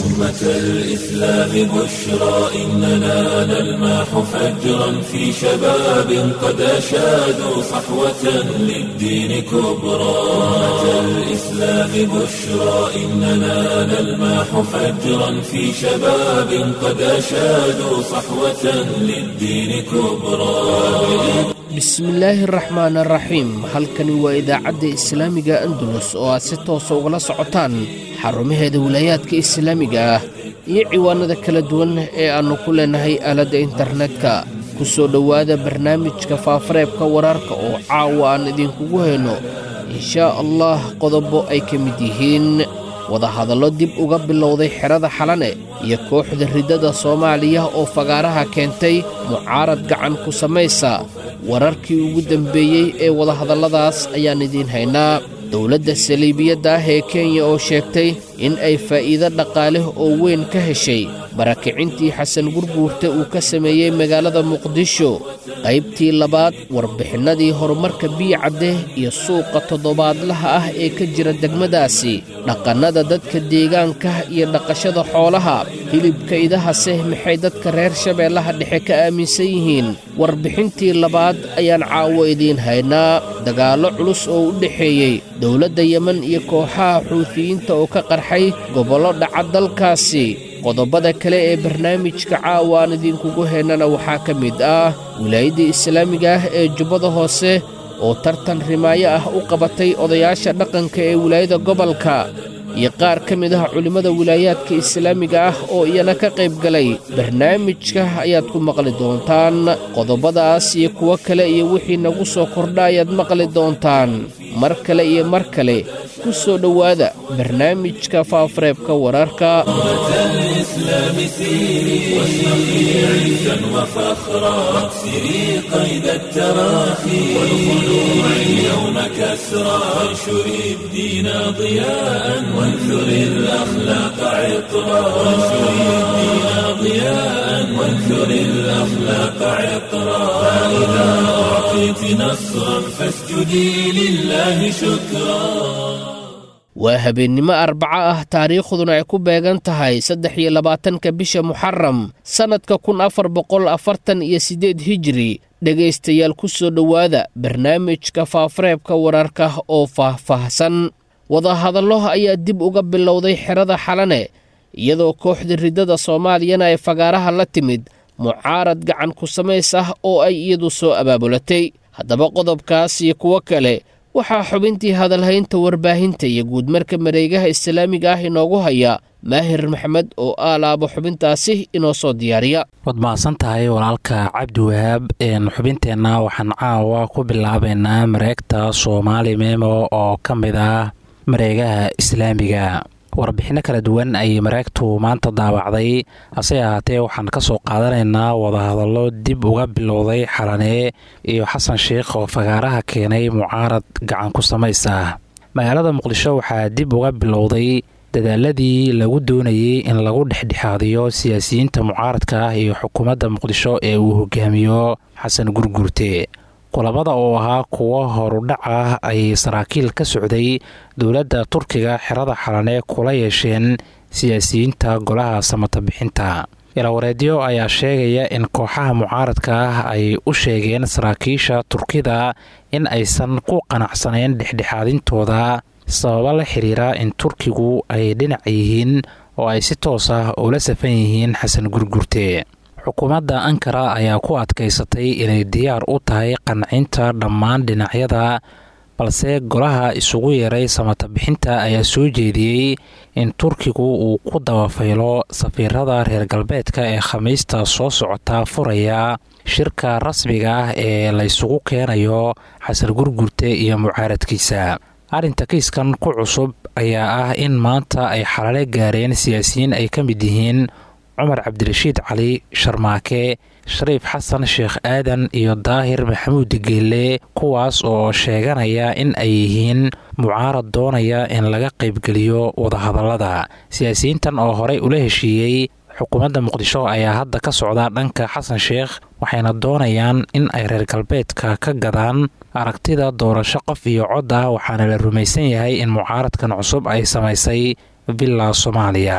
أمة الإسلام بشرى إننا نلمح فجرا في شباب قد أشادوا صحوة للدين كبرى أمة الإسلام بشرى إننا نلمح فجرا في شباب قد أشادوا صحوة للدين كبرى bismillaahi araxmaan araxiim halkani waa idaacadda islaamiga andalus oo aad si toosa ugala socotaan xarumaheeda wilaayaadka islaamiga ah iyo ciwaanada kala duwan ee aannu ku leennahay aaladda internetka ku soo dhowaada barnaamijka faafareebka wararka oo caawa aan idinkugu hayno inshaa allah qodobo ay ka mid yihiin wadahadallo dib uga bilowday xerada xalane iyo kooxda riddada soomaaliya oo fagaaraha keentay mucaarad gacan ku samaysa wararkii ugu dembeeyey ee wadahadalladaas ayaan idiin haynaa dowladda saliibiyadda ah ee kenya oo sheegtay in ay faa'iido dhaqaaleh oo weyn ka heshay barakicintii xasan gurguurta uu ka sameeyey magaalada muqdisho qaybtii labaad warbixinnadii horumarka biyicadde iyo suuqa toddobaadlaha ah ee ka jira degmadaasi dhaqannada dadka deegaanka iyo dhaqashada xoolaha hilibka idahase maxay dadka reer shabeellaha dhexe ka aaminsan yihiin warbixintii labaad ayaan caawo idiin haynaa dagaallo culus oo u dhexeeyey dowladda yemen iyo kooxaha xuutiyiinta oo ka qarxay gobollo dhaca dalkaasi qodobada kale ee barnaamijka caawa aan idinkugu haynana waxaa ka mid ah wilaayadda islaamiga ah ee jubbada hoose oo tartan rimaayo ah u qabatay odayaasha dhaqanka ee wilaayada gobolka iyo qaar ka mid ah culimmada wilaayaadka islaamiga ah oo iyana ka qayb galay barnaamijka ayaad ku maqli doontaan qodobadaas iyo kuwo kale iyo wixii nagu soo kordha ayaad maqli doontaan mar kale iyo mar kale ku soo dhowaada barnaamijka faafareebka wararka الإسلام سيري واشرقي عزا وفخرا واكسري قيد التراخي والخلوع اليوم كسرا وانشري الدين ضياء وانثري الأخلاق عطرا وانشري الدين ضياء وانثري الأخلاق عطرا فإذا أعطيت نصرا فاسجدي لله شكرا waa habeennimo arbaco ah taariikhduna ay ku beegan tahay saddex iyo labaatanka bisha muxaram sannadka kun afar boqol afartan iyo siddeed hijiri dhegaystayaal ku soo dhowaada barnaamijka faafareebka wararka oo faah-faahsan wadahadallo ayaa dib uga bilowday xerada xalane iyadoo kooxda riddada soomaaliyana ay fagaaraha la timid mucaarad gacan ku samays ah oo ay iyadu soo abaabulatay haddaba qodobkaas iyo kuwo kale waxaa xubintii hadalhaynta warbaahinta iyo guudmarka mareegaha islaamiga ah inoogu haya maahir maxamed oo aalaabo xubintaasi inoo soo diyaariya waad mahadsan tahay walaalka cabdiwahaab xubinteenna waxaan caawa ku bilaabaynaa mareegta soomaali memo oo ka mid ah mareegaha islaamiga warbixinno kala duwan ayay mareegtu maanta daawacday hase ahaatee waxaan ka soo qaadanaynaa wadahadallo dib uga bilowday xalane iyo xasan sheikh oo fagaaraha keenay mucaarad gacan ku samays ah magaalada muqdisho waxaa dib uga bilowday dadaaladii lagu doonayey in lagu dhexdhexaadiyo siyaasiyiinta mucaaradka ah iyo xukuumadda muqdisho ee uu hogaamiyo xasan gurguurte kulamada oo ahaa kuwo horudhac ah ay saraakiil ka socday dowladda turkiga xerada xalane kula yeesheen siyaasiyiinta golaha samata bixinta ilawareedyo ayaa sheegaya in kooxaha mucaaradka ah ay u sheegeen saraakiisha turkida in aysan ku qanacsanayn dhexdhexaadintooda sababo la xiriira in turkigu ay dhinac yihiin oo ay si toos ah ula safan yihiin xasan gurgurte xukuumadda ankara ayaa ku adkaysatay inay diyaar u tahay qancinta dhammaan dhinacyada balse golaha isugu yeeray samata bixinta ayaa soo jeediyey in turkigu uu ku dabafaylo safiirada reer galbeedka ee khamiista soo socota furaya shirka rasmiga ah ee laysugu keenayo xasan gurgurte iyo mucaaradkiisa arrinta kiiskan ku cusub ayaa ah in maanta ay xalale gaareen siyaasiyiin ay ka mid yihiin cumar cabdirashiid cali sharmaake shariif xasan sheekh aadan iyo daahir maxamuud geelle kuwaas oo sheeganaya in ay yihiin mucaarad doonaya in laga qaybgeliyo wadahadallada siyaasiyiintan oo horey ula heshiiyey xukuumadda muqdisho ayaa hadda ka socda dhanka xasan sheekh waxayna doonayaan in ay reer galbeedka ka gadaan aragtida doorasho qof iyo cod ah waxaana la rumaysan yahay in mucaaradkan cusub ay samaysay villa soomaaliya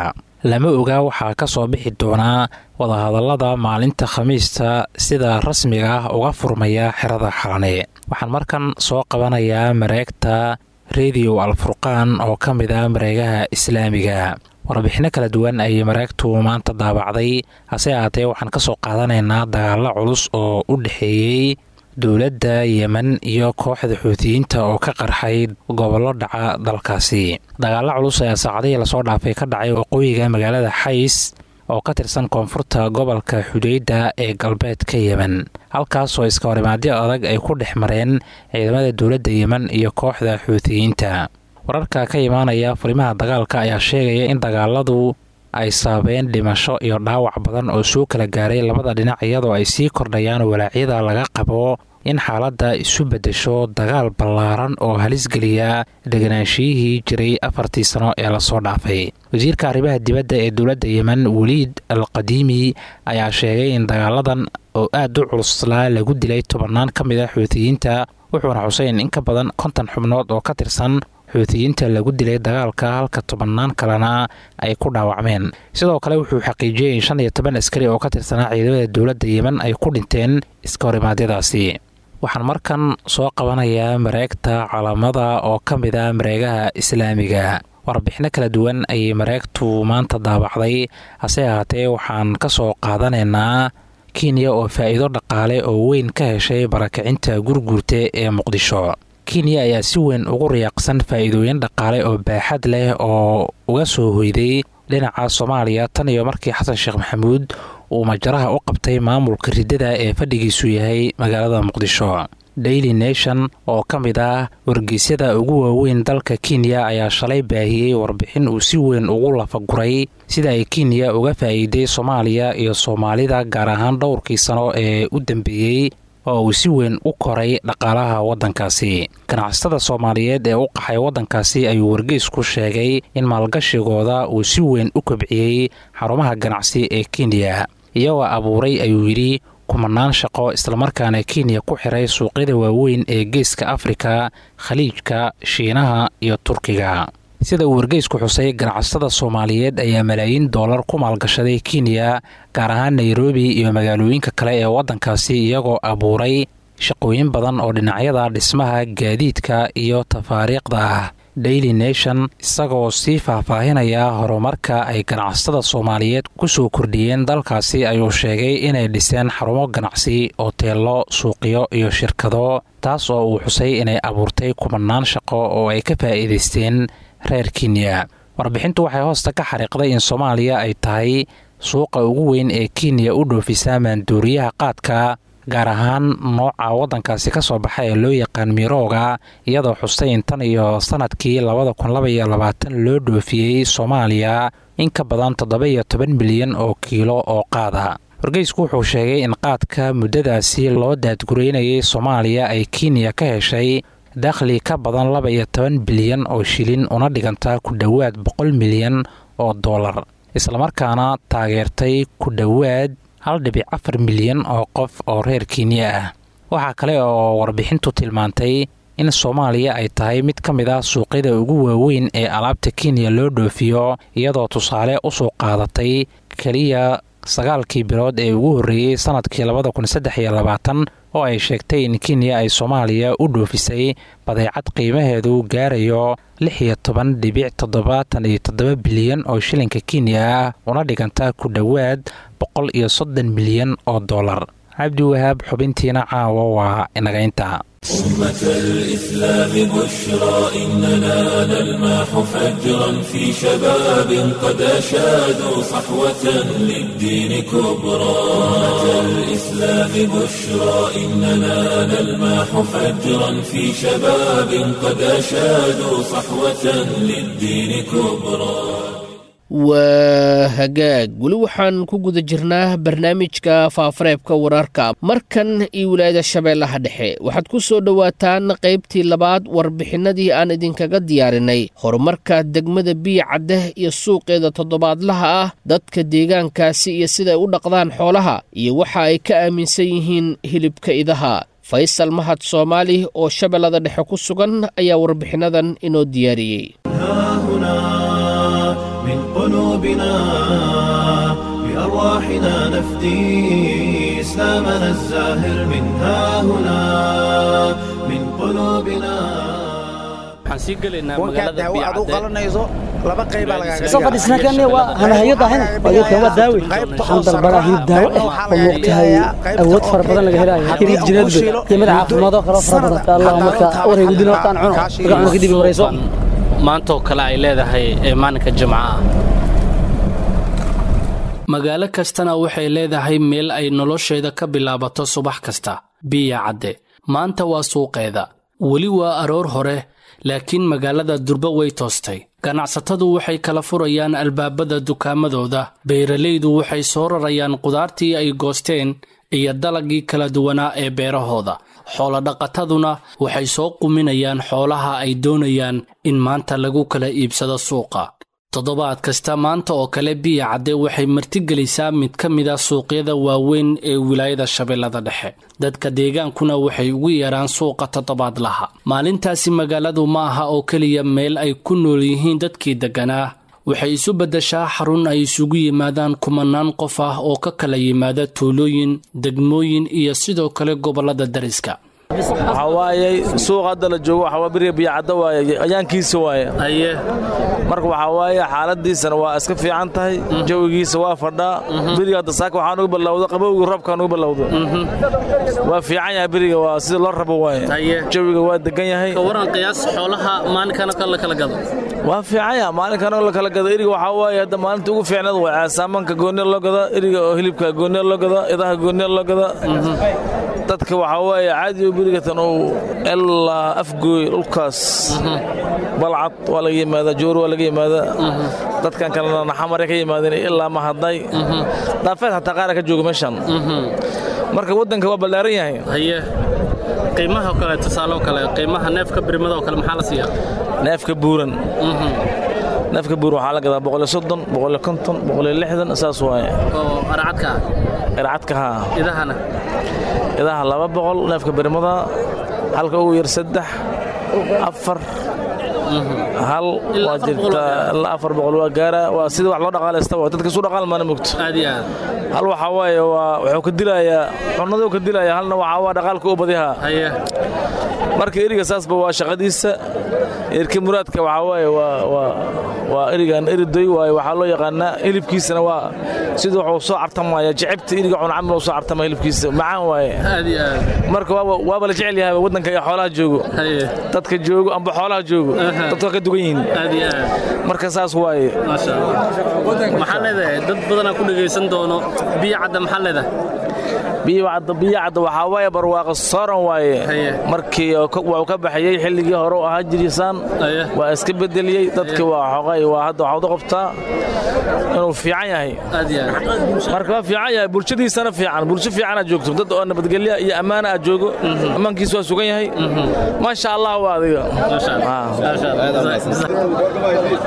lama oga waxaa ka soo bixi doonaa wadahadallada maalinta khamiista sida rasmiga ah uga furmaya xerada xalane waxaan markan soo qabanayaa mareegta rediyo alfurqaan oo ka mid ah mareegaha islaamiga warbixinno kala duwan ayay mareegtu maanta daabacday hase ahaatee waxaan ka soo qaadanaynaa dagaallo culus oo u dhexeeyey dowladda yemen iyo kooxda xuutiyiinta oo ka qarxay gobollo dhaca dalkaasi dagaallo culus ayaa saacadihii lasoo dhaafay ka dhacay waqooyiga magaalada xays oo ka tirsan koonfurta gobolka xudeyda ee galbeedka yemen halkaasoo iska horimaadyo adag ay ku dhex mareen ciidamada dowladda yemen iyo kooxda xuutiyiinta wararka ka imaanaya furimaha dagaalka ayaa sheegaya in dagaaladu ay saabeen dhimasho iyo dhaawac badan oo soo kala gaaray labada dhinac iyadoo ay sii kordhayaan walaacyada laga qabo in xaaladda isu beddesho dagaal ballaaran oo halisgeliya deganaanshiyihii jiray afartii sano ee lasoo dhaafay wasiirka arrimaha dibadda ee dowladda yemen weliid al qadiimi ayaa sheegay in dagaaladan oo aad u culuslaa lagu dilay tobannaan ka mid a xuutiyiinta wuxuuna xuseyn in ka badan konton xubnood oo ka tirsan xuutiyiinta lagu dilay dagaalka halka tobannaan kalena ay ku dhaawacmeen sidoo kale wuxuu xaqiijiyey in shan iyo toban askari oo ka tirsanaa ciidamada dowladda yemen ay ku dhinteen iska horimaadyadaasi waxaan markan soo qabanayaa mareegta calamada oo ka mid ah mareegaha islaamiga warbixinno kala duwan ayay mareegtu maanta daabacday hase ahaatee waxaan ka soo qaadanaynaa kenya oo faa'iido dhaqaale oo weyn ka heshay barakicinta gurguurta ee muqdisho kenya ayaa si weyn ugu riyaaqsan faa'iidooyin dhaqaale oo baaxad leh oo uga soo hoyday dhinaca soomaaliya tan iyo markii xasan sheekh maxamuud uu majaraha u qabtay maamulka riddada ee fadhigiisu yahay magaalada muqdisho daily nation oo ka mid ah wargeysyada ugu waaweyn dalka kenya ayaa shalay baahiyey warbixin uu si weyn ugu lafaguray sida ay kenya uga faa'iiday soomaaliya iyo soomaalida gaar ahaan dhowrkii sano ee u dambeeyey oo uu si weyn u koray dhaqaalaha waddankaasi ganacsatada soomaaliyeed ee u qaxay waddankaasi ayuu wargeysku sheegay in maalgashigooda uu si weyn u kobciyey xarumaha ganacsi ee kenya iyagoo abuuray ayuu yidhi kumanaan shaqo islamarkaana kenya ku xiray suuqyada waaweyn ee geeska afrika khaliijka shiinaha iyo turkiga sida uu wargeysku xusay ganacsatada soomaaliyeed ayaa malaayiin doolar ku maalgashaday kenya gaar ahaan nairobi iyo magaalooyinka kale ee waddankaasi iyagoo abuuray shaqooyin badan oo dhinacyada dhismaha gaadiidka iyo tafaariiqda ah daily nation isagoo sii faahfaahinaya horumarka ay ganacsatada soomaaliyeed ku soo kordhiyeen dalkaasi ayuu sheegay inay dhiseen xarumo ganacsi oteello suuqyo iyo shirkado taas oo uu xusay inay abuurtay kumanaan shaqo oo ay ka faa'iidaysteen reer kenya warbixintu waxay hoosta ka xariiqday in soomaaliya ay tahay suuqa ugu weyn ee kenya u dhoofisa maanduuriyaha qaadka gaar ahaan nooca waddankaasi ka soo baxa ee loo yaqaan mirooga iyadoo xustay in tan iyo sannadkii labada kun laba iyo labaatan loo dhoofiyey soomaaliya in ka badan toddoba iyo toban milyan oo kiilo oo qaada wargeysku wuxuu sheegay in qaadka muddadaasi loo daadgureynayay soomaaliya ay kenya ka heshay dakhli ka badan laba iyo toban bilyan oo shilin una dhiganta ku dhowaad boqol milyan oo dollar islamarkaana taageertay ku dhowaad hal dhibic afar milyan oo qof oo reer kenya ah waxaa kale oo warbixintu tilmaantay in soomaaliya ay tahay mid ka mid ah suuqyada ugu waaweyn ee alaabta kenya loo dhoofiyo iyadoo tusaale u soo qaadatay keliya sagaalkii bilood ee ugu horreeyey sannadkii labada kun saddex iyo labaatan oo ay sheegtay in kenya ay soomaaliya u dhoofisay badeecad qiimaheedu gaarayo lix iyo toban dhibic toddobaatan iyo toddoba bilyan oo shilinka kenya ah una dhiganta ku dhowaad boqol iyo soddon milyan oo dollar cabdi wahaab xubintiina caawa waa inagaynta أمة الإسلام بشرى إننا نلمح فجرا في شباب قد أشادوا صحوة للدين كبرى أمة الإسلام بشرى إننا نلمح فجرا في شباب قد أشادوا صحوة للدين كبرى waa hagaag weli waxaan ku guda jirnaa barnaamijka faafareebka wararka markan iyo wilaayada shabeellaha dhexe waxaad ku soo dhowaataan qaybtii labaad warbixinadii aan idinkaga diyaarinay horumarka degmada biya caddeh iyo suuqeeda toddobaadlaha ah dadka deegaankaasi iyo siday u dhaqdaan xoolaha iyo waxa ay ka aaminsan yihiin hilibka idaha faysal mahad soomaali oo shabeellada dhexe ku sugan ayaa warbixinadan inoo diyaariyey قلوبنا بأرواحنا نفدي إسلامنا الزاهر من ها هنا من قلوبنا waxaan sii gelaynaa wankaa magaalada daawo aad u biicadde qalanayso laba qaybaa lagaaga soo fadhiisna kane waa hanahayo dahin adeerka waa daawi waxaan dalbadaa hilib daawo ah oo moogtahay awood fara badan laga helayo hilib jireedbe iyo mid caafimaad oo kaloo fara badan allah marka waraygu dilo hortaan cuno marka cuno kadib warayso maantaoo kale ay leedahay ee maalinka jimcaha magaalo kastana waxay leedahay meel ay nolosheeda ka bilaabato subax kasta biya cadde maanta waa suuqeeda weli waa aroor hore laakiin magaalada durba way toostay ganacsatadu waxay kala furayaan albaabada dukaamadooda beeralaydu waxay soo rarayaan qudaartii ay goosteen iyo dalagii kala duwanaa ee beerahooda xoolodhaqataduna waxay soo quminayaan xoolaha ay doonayaan in maanta lagu kala iibsado suuqa toddobaad kasta maanta oo kale biya cadde waxay martigelisaa mid ka mid a suuqyada waaweyn ee wilaayada shabeellada dhexe dadka deegaankuna waxay ugu yeeraan suuqa toddobaadlaha maalintaasi magaaladu ma aha oo keliya meel ay ku nool yihiin dadkii degganaa waxay isu beddeshaa xarun ay isugu yimaadaan kumanaan qof ah oo ka kala yimaada tuulooyin degmooyin iyo sidoo kale gobollada dariska waxaa waaye suuq hadda la joogo waxaa waa beriga biyacadda waaye ayaankiisa waaye aye marka waxaa waaye xaaladiisana waa iska fiican tahay jawigiisa waa fadhaa beriga hadda saaka waxaa nugu ballawda qabowgii roobkaa nugu ballawda waa fiican yahay beriga waa sida loo rabo waaye Haye. jawiga waa degan yahay waran qiyaas xoolaha maalinkana la kala gado waa fiican yahay maalinkan oo la kala gado eriga waxaa waaye hadda maalinta ugu fiicnaad waa caasaamanka gooniya loo gadaa eriga oo hilibka gooniya loo gadaa idaha gooniya loo gadaa dadka waxaa waaye caadi oo berigatan uu ilaa afgooy dhulkaas balcad waa laga yimaadaa joor waa laga yimaadaa dadkan kalena naxamare ka yimaadeen ilaa mahadnay dhaafeed xataa qaara ka jooga meeshan marka waddanka waa ballaaran yahay haye qiimaha oo kale tusaale oo kale qiimaha neefka birmada oo kale maxaa la siiyaa neefka buuran neefka buuran waxaa la gadaa boqol iyo soddon boqol iyo konton boqol iyo lixdan saas waaye oo aracadka ah ircadka haa idahana idaha laba boqol neefka birmada halka ugu yar saddex afar hal Ilaa waa afar boqol waa jirtaa ilaa afar boqol waa gaara waa sida wax loo dhaqaalaysta waa dadka isu dhaqaal maana mogto aad iyo aad hal waxaa waaye waa wuxuu ka dilayaa cunaduu ka dilayaa halna waxaa waa dhaqaalka u badihaa haye marka eriga saasba waa shaqadiisa erka muraadka waxaa waaye waa waa waa erigan eridoy waaye waxaa loo yaqaanaa hilibkiisana waa sida wuxuu soo cartamaya jecebta eriga cun camal uu soo cartama hilibkiisa macaan waaye aad iyo aad marka waaba waaba la jecel yahay waddanka iyo xoolaha joogo haye dadka joogo amba xoolaha joogo Aha. dadka waa ka dugan yihiin aad iyo aad marka saas waaye maasha allah maxaa leedahay dad badanaa ku dhegaysan doono biyo cadda maxaa leedahay biyacadda biyacadda waxaa waaye barwaaqo sooran waaye Haye. markii oo ka- wuu ka baxayey xilligii hore u ahaa jirisaan Haye. waa iska bedeliyey dadki waa xoqay waa hadda waxaad u qabtaa inuu fiican yahay aad iyo aad marka waa fiican yahay bulshadiisana fiican bulsho fiicanaad joogto dad oo nabadgelya iyo ammaana aad joogo ammaankiisu waa sugan yahay maasha allah waa adiga maasha allah Ah. maasha allah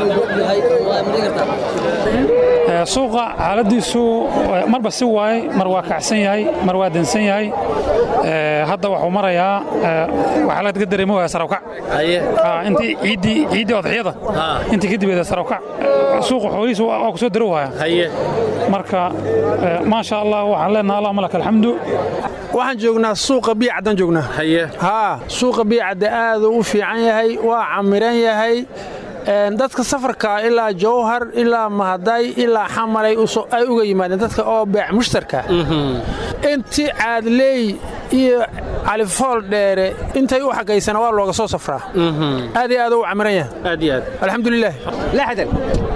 Ee, suuqa xaaladiisu eh, marba si waaye mar waa kacsan yahay mar waa dansan yahay Ee, hadda waxuu marayaa eh, waxaa laga dareemo waa sarawkac haye Ah, intii ciiddii ciiddii odxiyada Ah. intii kadibeda sarawkac Eh, suuqa xoolihiisu waa waa ku soo daro waaya haye marka eh, maasha allah waxaan leenahay allahuma laka alxamdu waxaan joognaa suuqa biyacaddan joognaa haye haa suuqa biyacadda aad u fiican yahay waa camiran yahay Een, dadka safarka ilaa jowhar ilaa mahaday ilaa xamalay u soo- ay uga yimaadeen dadka oo beec mushtarka intii caadleey iyo califool dheere intay u xagaysana waa looga soo safraa aad iyo aad u camiran yahay aad iyo aad alxamdulilah lixdan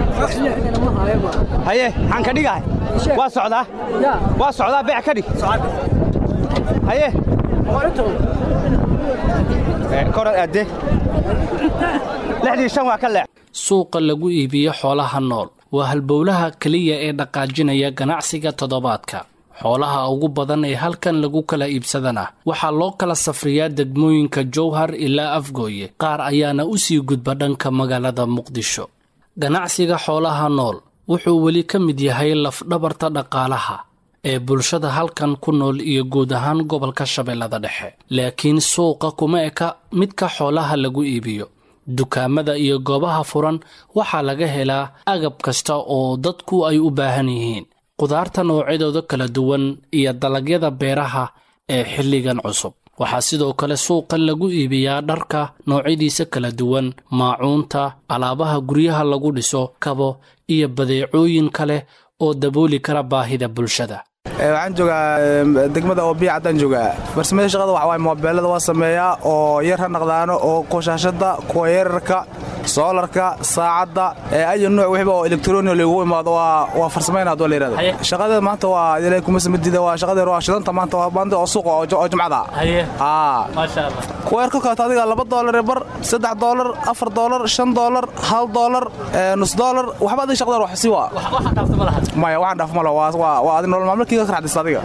haye maxaan ka dhigahay waa socdaa waa socdaa beec ka dhig haye korad aadde lixdii shan waa ka leex suuqa lagu iibiyo xoolaha nool waa halbowlaha keliya ee dhaqaajinaya ganacsiga toddobaadka xoolaha ugu badan ee halkan lagu kala iibsadana waxaa loo kala safriyaa degmooyinka jowhar ilaa afgooye qaar ayaana u sii gudba dhanka magaalada muqdisho ganacsiga xoolaha nool wuxuu weli ka mid yahay lafdhabarta dhaqaalaha ee bulshada halkan ku nool iyo guud ahaan gobolka shabeellada dhexe laakiin suuqa kuma eka midka xoolaha lagu iibiyo dukaamada iyo goobaha furan waxaa laga helaa agab kasta oo dadku ay u baahan yihiin qudaarta noocyadooda kala duwan iyo dalagyada beeraha ee xilligan cusub waxaa sidoo kale suuqa lagu iibiyaa dharka noocyadiisa kala duwan maacuunta alaabaha guryaha lagu dhiso kabo iyo badeecooyin kale oo dabooli kara baahida bulshada waxaan joogaa degmada oo biya caddaan joogaa farsamada shaqada waxa waay moobeelada waa sameeyaa oo yar ha naqdaano oo qoshaashada kuwa yararka soolarka saacadda ayo nuuc wixba oo elektroni lagu imaado waa farsamayna haduu la yidhahdo shaqadeeda maanta waa ilaahay kuma samadiida waa shaqadeeda waa shidanta maanta waa maanta oo suuqa oo jumcada kuwa yar kolkaata adiga laba doolar bar saddex doolar afar doolar shan doolar hal doolar nus doolar waxba adiga shaqadeeda wax si waa maya waxaan dhaaf malo waa adi nolol maalmalkiiga ka raxdista adiga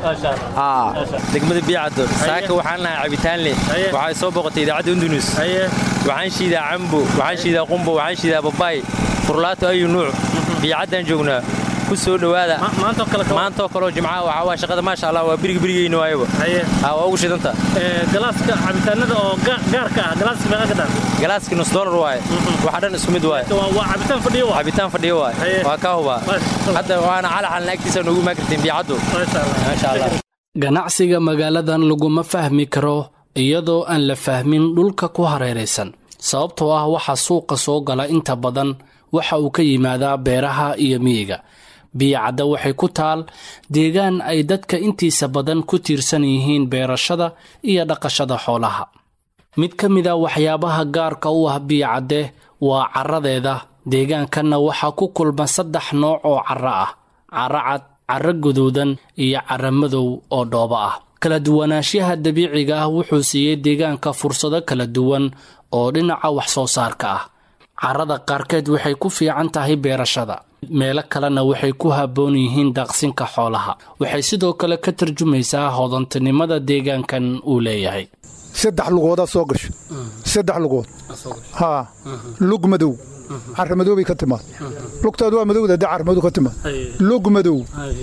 degmada biyacaddo saaka waxaan lahaa cabitaanle waxay soo boqotay idaacadda undunus waxaan shiidaa cambo waxaan shiidaa qumbo waxaan shiidaa babaay furlaato ayu nuuc biyacaddaan joognaa ku soo dhowaada maantoo kaleo jimcaha waxaa waa shaqada maasha allah waa biriga birigeyna waayaba waa ugu shidanta galaaska cabitaanada oo gaarka ah galaaska meeqa ka dhan galaaskii nus doolar waaye waxa dhan isku mid waaye waa cabitaan fadhiyo waa cabitaan fadhiyo waaye waa kaa hubaa hadda waana calaxalna agtiisa noogu maakirtiin biyacaddu maasha allah ganacsiga magaaladan laguma fahmi karo iyadoo aan la fahmin dhulka ku hareeraysan sababtoo ah waxa suuqa soo gala inta badan waxa uu ka yimaadaa beeraha iyo miyiga biyacadda waxay ku taal deegaan ay dadka intiisa badan ku tiirsan yihiin beerashada iyo dhaqashada xoolaha mid ka mid a waxyaabaha gaarka u ah biyacadde waa caradeeda deegaankanna waxaa ku kulma saddex nooc oo carro ah carro cad carro guduudan iyo carro madow oo dhoobo ah kala duwanaanshaha dabiiciga ah wuxuu siiyey deegaanka fursado kala duwan oo dhinaca wax soo saarka ah carrada qaarkeed waxay ku fiican tahay beerashada meelo kalena waxay ku habboon yihiin daaqsinka xoolaha waxay sidoo kale ka tarjumaysaa hodantinimada deegaankan uu leeyahay saddex lugoodaa soo gasho saddex lugood haa lug madow carra madoobay ka timaad lugtaadu waa madowda haddii carra madow ka timaad lug madow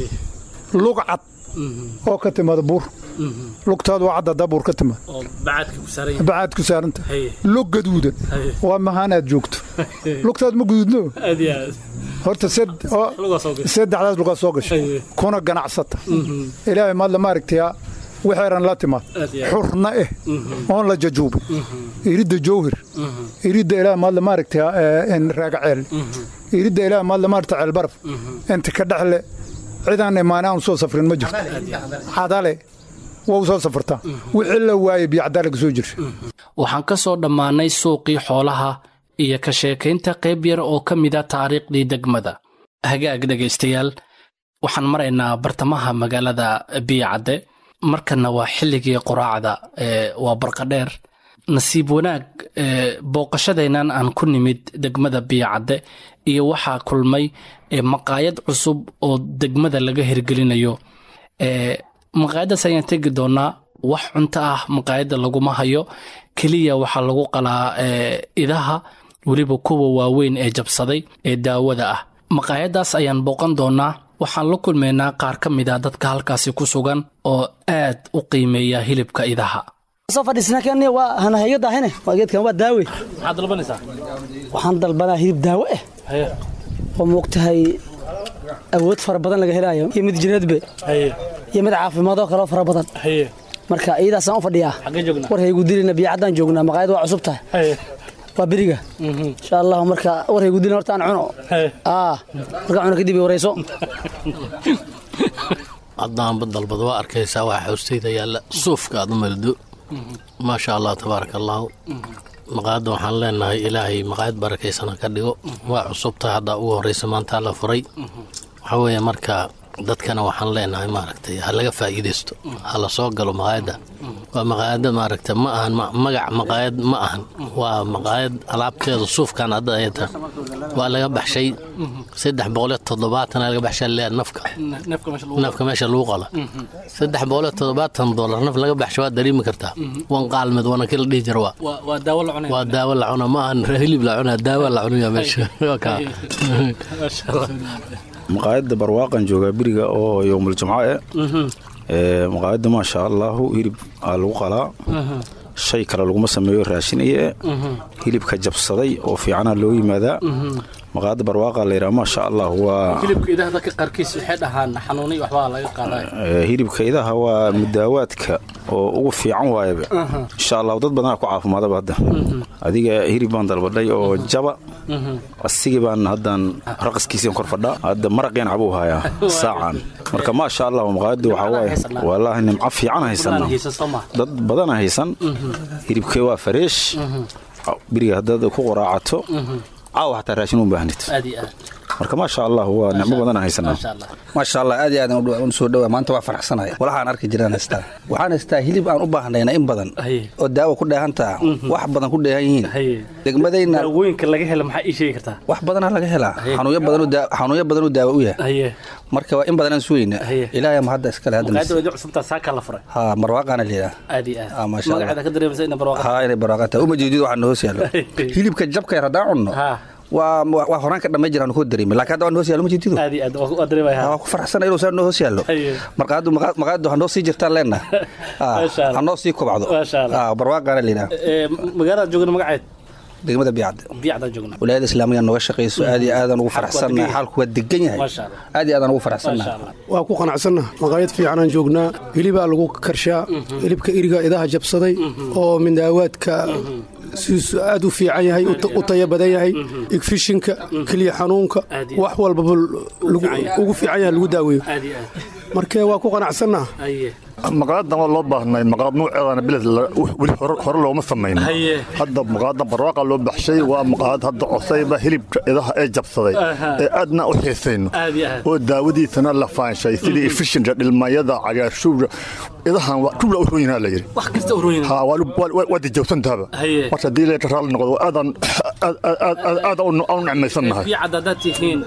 lug cad oo ka timaada buur lugtaadu waa cadda haddaa buur ka timaad bacaad ku saaranta lug gaduudan waa mahaanaad joogto lugtaadu ma guduudno horta saddexdaas lugaa soo gashay kuna ganacsata ilaahay maadla maaragtayaa waxeeran la timaad xurna eh oon la jajuubin iridda jowhir iridda ilaah maadla maaragtaa raagaceel iridda ilaah maadla maaragta ceelbaraf inta ka dhexle cidaan imaane aan soo safrin ma jirto cadale waa u soo safartaa wixii la waayey biyacdaalaga soo jirsha waxaan ka soo dhammaannay suuqii xoolaha iyo ka sheekaynta qayb yar oo ka mida taariikhdii degmada hagaag dhegaystayaal waxaan maraynaa bartamaha magaalada biyacadde markanna waa xilligii quraacda waa barqadheer nasiib wanaag booqashadeennan aan ku nimid degmada biyacadde iyo waxaa kulmay maqaayad cusub oo degmada laga hirgelinayo maqaayaddaas ayaan tegi doonaa wax cunto ah maqaayadda laguma hayo keliya waxaa lagu qalaa idaha weliba kuwa waaweyn ee jabsaday ee daawada ah maqaayaddaas ayaan booqan doonaa waxaan la kulmaynaa qaar ka mid a dadka halkaasi ku sugan oo aad u qiimeeya hilibka idaha soo fadhiisna kan waa hanahayo daahine waa geedkan waa daawe maxaad dalbanaysaa waxaan dalbanaa hilib daawo ah oo moogtahay awood fara badan laga helaayo iyo mid jireedbe iyo mid caafimaadoo kaleo fara badan marka iyadaasaan u fadhiyaa war haygu dilina biyacaddaan joognaa maqaayad waa cusub tahay waa beriga insha allahu marka war haygu dilina horta aan cuno markaa cuno kadib warayso haddaanba dalbad waa arkaysaa waa xoostayda yaalla suufka aad u maldo maasha allah tabaaraka allaahu maqaayadda waxaan leenahay ilaahay maqaayad barakaysana ka dhigo waa cusubtahay haddaa ugu horraysa maantaa la furay waxaa weeye marka dadkana waxaan leenahay maaragtay ha laga faa'iidaysto ha la soo galo maqaayadda waa maqaayadda maaragta ma ahan magac maqaayad ma ahan waa maqaayad alaabteeda suufkan hadda ayata waa laga baxshay saddex boqoliyo toddobaatan laga baxshay lee nafka nafka meesha lagu qala saddex boqoliyo toddobaatan doolar naf laga baxshay waa dareemi kartaa wan qaalmed wana kila dhihi jira waa waa daawo la cuna ma ahan hilib la cuna daawo la cunaya meesha maqaayadda barwaaqan joogaa beriga oo yowmul jumco e maqaayadda maasha allahu hilib aa lagu qalaa shay kale laguma sameeyo raashin iyo hilibka jabsaday oo fiicana loo yimaadaa maqaayadda barwaaqa la yidhaha maasha allah waa hilibka idaha dadka qaarkiis waxay dhahaan xanuuniy waxbaa laga qaaday Eh, hilibka idaha waa mudaawaadka oo ugu fiican waayaba insha allah dad badanaa ku caafimaadaba hadda adiga hilib baan dalbadhay oo jaba asigii baan haddaan raqaskiisiin kor fadhaa hadda maraqeen cabuu hayaa saacan marka maasha allah maqaayaddu waxaa waaye wallaahi nimco fiican haysana dad badana haysan hilibkee waa fareesh beriga haddaad ku qoraacato caawa xataa raashin u baahnid aad iyo aad marka maasha allah waa nicmo badana haysanaa maasha allah aad iyo aad soo dhawaa maanta waa faraxsanaya walahaan arki jiraan haystaa waxaan haystaa hilib aan u baahnayna in badan oo daawo ku dheehantaa wax badan ku dheehan yihiin degmadayna daawooyinka laga hela maxaa ii sheegi kartaa wax badanaa laga helaa xanuunyo badan oo daa- xanuunyo badan oo daawo u yahay marka waa in badan aan sugayna ilaahay ma hadda iskale hadda maqaayadda wadi cusubtaa saakaa la furay ha marwaaqaana leeyaha aad iyo Ah, aad maasha Allah. magaceeda ka dareemaysa ina barwaaqa ha inay barwaaqa tahay uma jeedid waxaa noos yaallo hilibka jabka yar haddaan cunno waa waa horaan ka dhamay jiraan koo dareemi laakiin hadda waa noos yaallo ma jeedido aad iyo aad waa waa dareemaya waa ku faraxsana inuu saa noo hoos yaallo marqaadu maqaadu ha noo sii jirtaan leenna Masha Allah. ha noo sii kobcdo Masha Allah. Ah, barwaaqaana leeyaha Ee, magaalada joogna magaceed degmada biyacda biyacdaan joogna wilaayada islaamiga nooga shaqayso aad iyo aadaan ugu faraxsannahay xaalku waa degan yahay Masha Allah. aad iyo aadaan ugu faraxsannahay waa ku qanacsanna maqaayad fiicanaan joognaa hilibaa lagu karshaa hilibka iriga idaha jabsaday oo mindaawaadka siisu aad u fiican yahay u ta- u taya badan yahay igfishinka keliya xanuunka wax walbaba lagu- ugu fiican yahay lagu daaweeyo aad iyo aad marka waa ku qanacsannaha haye maqaayadan waa loo baahnay maqaayad nuuceedana biled weli hore hore looma samayn Haye. hadda maqaayada barwaaqa loo baxshay waa maqaayad hadda cosayba hilibka idaha ee jabsaday Aha. ee aadna u xiisayno aad iyo aad oo daawadiisana la faanshay sidii efishinka dhilmayada cagaashuura idahan waa tubla u roon yahaa la yidhi wax kasta u royin ha waa lu- waa- waa- waa dijawsantaaba Haye. marka haddii leeta raalli noqdo aadan aad- aad- aad- aad- aad u u necmaysannahay biyacad haddaad tihiin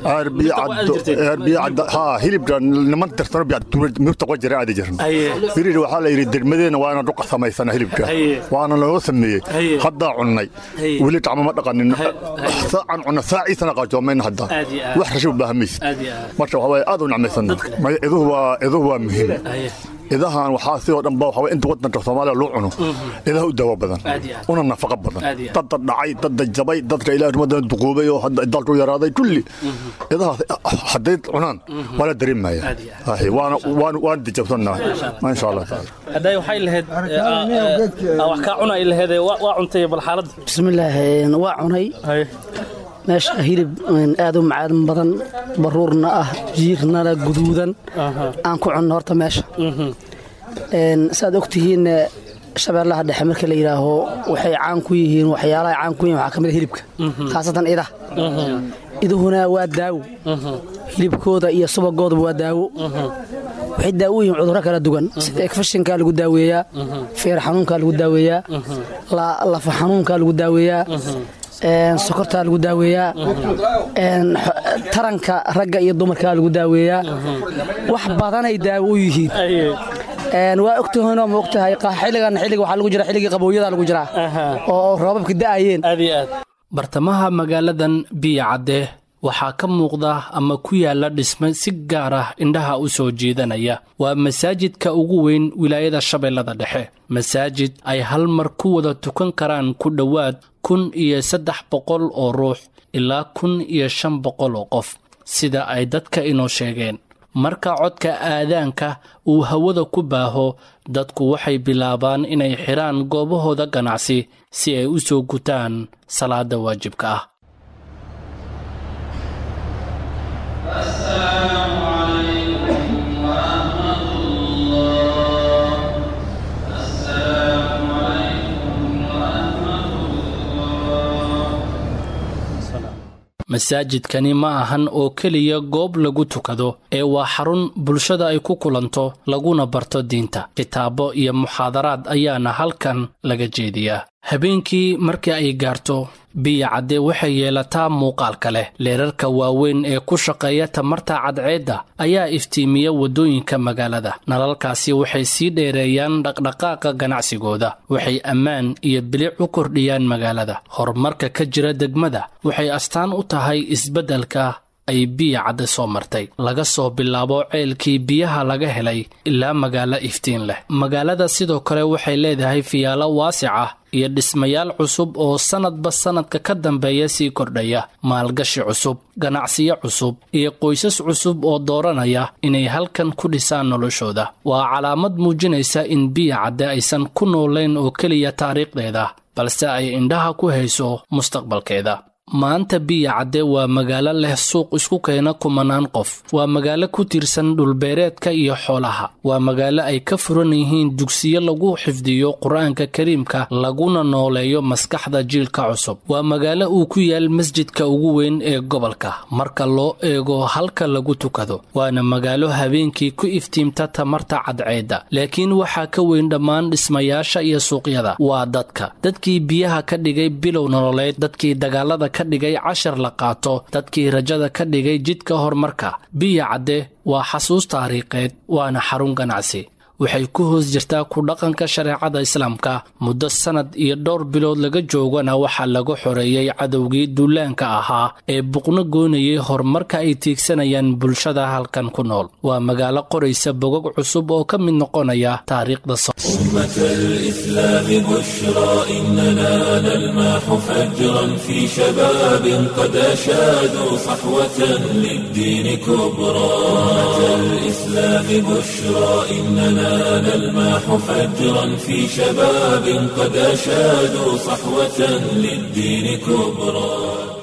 arbiyacadda haa hilibka niman tirsano biyacdmirta qo jira aadi jiran Haye. birir waxaa la yidhi degmadeena waa inaan dhuqa samaysana hilibka Haye. waana looga sameeyey Haye. haddaa cunnay Haye. weli gacmo ma dhaqanin saacan cunna saaciisana qaajoomayna hadda Aad iyo aad. wax rashi u baahan maysid aad iyo aad marka waxaa waaye aad u necmaysana maya iduhu waa iduhu waa muhiim haye idahan waxaa sidoo dhan ba waxaa waye inta wadanka soomaaliya loo cuno idaha u daawo badan Aad iyo aad. una nafaqo badan Aad iyo aad. dadda dhacay dadda jabay dadka ilaahay rumadan duquubay oo hadda dalku yaraaday kulli idahaas hadday cunaan waa la dareemaya Aad iyo Haye, waana waana waana dijabsannahay insha allah taala hadday waxay lahayd ee, aa, ee, aa, wax kaa cunay lahayd waa waa cuntay bal xaaladda bismillaah een, waa cunay meesha hilib een, aad u macaan badan baruurna ah jiirnana guduudan aan ku cunno horta meesha Een, saad ogtihiin eh, shabeellaha dhexe marka la yidhaaho waxay caan ku yihiin waxyaalaha caan ku yihiin waxaa ka mid a hilibka khaasatan idaha iduhuna waa daawo hilibkooda iyo subagoodaba waa daawo waxay daawo u yihiin cudurro kala duwan sida ekfashinkaa lagu daaweeyaa feer xanuunkaa lagu daaweeyaa la- lafa xanuunkaa lagu daaweeyaa een, sokortaa lagu daaweeyaa een, xo- taranka ragga iyo dumarkaa lagu daaweeyaa wax badanay daawo u yihiin Een, waa ogtahanoo ma ogtahay qa- xilligan xilliga waxaa lagu jira xilligii qabooyada lagu jiraa oo roobabka da'ayeen bartamaha magaaladan biya cadde waxaa ka muuqda ama ku yaala dhisme si gaar ah indhaha u soo jeedanaya waa masaajidka ugu weyn wilaayada shabeellada dhexe masaajid ay hal mar ku wada tukan karaan ku dhowaad kun iyo saddex boqol oo ruux ilaa kun iyo shan boqol oo qof sida ay dadka inoo sheegeen marka codka aadaanka uu hawada ku baaho dadku waxay bilaabaan inay xidhaan goobahooda ganacsi si ay u soo gutaan salaada waajibka ah masaajidkani ma ahan oo keliya goob lagu tukado ee waa xarun bulshada ay ku kulanto laguna barto diinta kitaabo iyo muxaadaraad ayaana halkan laga jeediyaa habeenkii markii ay gaarto biya cadde waxay yeelataa muuqaalka leh leerarka waaweyn ee ku shaqeeya tamarta cadceedda ayaa iftiimiya waddooyinka magaalada nalalkaasi waxay sii dheereeyaan dhaqdhaqaaqa ganacsigooda waxay ammaan iyo bilic u kordhiyaan magaalada horumarka ka jira degmada waxay astaan u tahay isbeddelka ay biya cadde soo martay laga soo bilaabo ceelkii biyaha laga helay ilaa magaalo iftiin leh magaalada sidoo kale waxay leedahay fiyaalo waasic ah iyo dhismayaal cusub oo sannadba sannadka ka dambeeya sii kordhaya maalgashi cusub ganacsiyo cusub iyo qoysas cusub oo dooranaya inay halkan ku dhisaan noloshooda waa calaamad muujinaysa in biya cadde aysan ku noolayn oo keliya taariikhdeeda balse ay indhaha ku hayso mustaqbalkeeda maanta biya cadde waa magaalo leh suuq isku keena kumanaan qof waa magaalo ku tiirsan dhulbeereedka iyo xoolaha waa magaalo ay ka furan yihiin dugsiyo lagu xifdiyo qur-aanka kariimka laguna nooleeyo maskaxda jiilka cusub waa magaalo uu ku yaal masjidka ugu weyn ee gobolka marka loo eego halka lagu tukado waana magaalo habeenkii ku iftiimta tamarta cadceedda laakiin waxaa ka weyn dhammaan dhismayaasha iyo suuqyada waa dadka dadkii biyaha ka dhigay bilow nololeed dadkii dagaalada ka dhigay cashar la qaato dadkii rajada ka dhigay jidka horumarka biya cadde waa xasuus taariikheed waana xarun ganacsi waxay ku hoos jirtaa ku dhaqanka shareecada islaamka muddo sannad iyo dhowr bilood laga joogana waxaa lagu xoreeyey cadowgii duulaanka ahaa ee buqno goonayay horumarka ay tiigsanayaan bulshada halkan ku nool waa magaalo qoraysa bogog cusub oo ka mid noqonaya taariikhda أمة الإسلام بشرى إننا نلماح فجرا في شباب قد أشادوا صحوة للدين كبرى أمة الإسلام بشرى إننا نلماح فجرا في شباب قد أشادوا صحوة للدين كبرى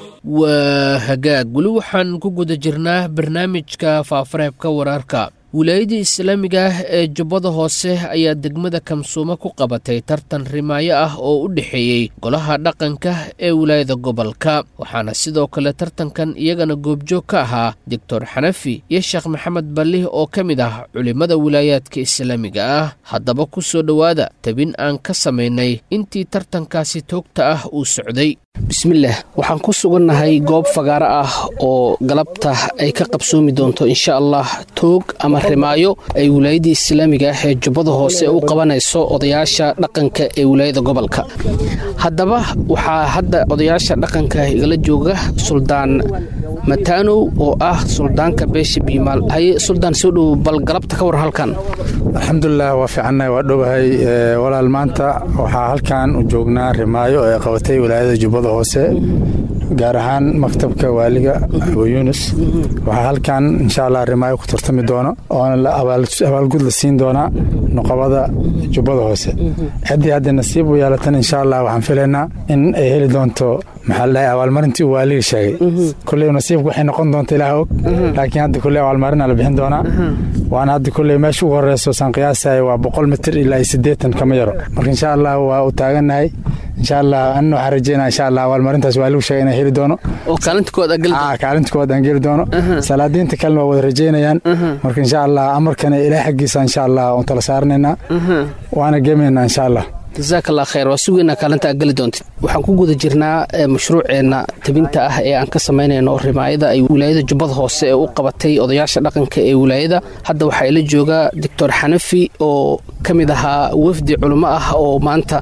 waa hagaag weli waxaan ku guda jirnaa barnaamijka faafareebka wararka wilaayadda islaamiga ah ee jubbada hoose ayaa degmada kamsuumo ku qabatay tartan rimaayo ah oo u dhexeeyey golaha dhaqanka ee wilaayada gobolka waxaana sidoo kale tartankan iyagana goobjoog ka ahaa doctor xanafi iyo sheekh maxamed ballih oo ka mid ah culimmada wilaayaadka islaamiga ah haddaba ku soo dhowaada tabin aan ka samaynay intii tartankaasi toogta ah uu socday bismillaah waxaan ku sugannahay goob fagaaro ah oo galabta ay ka qabsoomi doonto insha allah toog ama rimaayo ay wilaayadda islaamiga ah ee jubbada hoose u qabanayso odayaasha dhaqanka ee wilaayada gobolka haddaba waxaa hadda odayaasha dhaqanka igala jooga suldaan mataanow oo ah suldaanka beesha biimaal haye suldaan soo dhow bal galabta ka war halkan alxamdulilah waa fiicannahay waa dhowahay walaal maanta waxaa halkan u joognaa rimaayo ee qabatay wilaayada jubbada hoose gaar ahaan maktabka waaliga abu yuunus waxaa halkan insha allah rimaayo ku tartami doono oona abaalgud la siin doonaa nuqabada jubbada hoose ciddii hadda nasiib u yeelatan insha allah waxaan filaynaa in ay heli doonto maxaa la dhahay abaalmarintii uu waaliga sheegay kulley nasiibku waxay noqon doonta ilaah og laakiin hadda kulley abaalmarina la bixin doonaa waana hadda kulley meesha ugu horeyso saan qiyaasaya waa boqol mitir ilaa iyo siddeetan kama yaro marka insha allah waa u taagannahay insha allah anna waxaan rajeynaa insha allah abaalmarintaas waaligu sheegay inay heli doono oo kaalinta koowaad agal kaalinta koowaad aan geli doono salaadiinta kalena waa wada rajeynayaan marka insha allah amarkana ilaah xaggiisa insha allah uun tala saaranaynaa waana gemaynaa insha allah jasaak allah khayr waa sugeynaa kaalinta aad geli doontid waxaan ku guda jirnaa mashruuceenna tabinta ah ee aan ka samaynayno rimaayada ay wilaayada jubbada hoose ee u qabatay odayaasha dhaqanka ee wilaayada hadda waxaa ila jooga doctor xanafi oo ka mid ahaa wafdi culimo ah oo maanta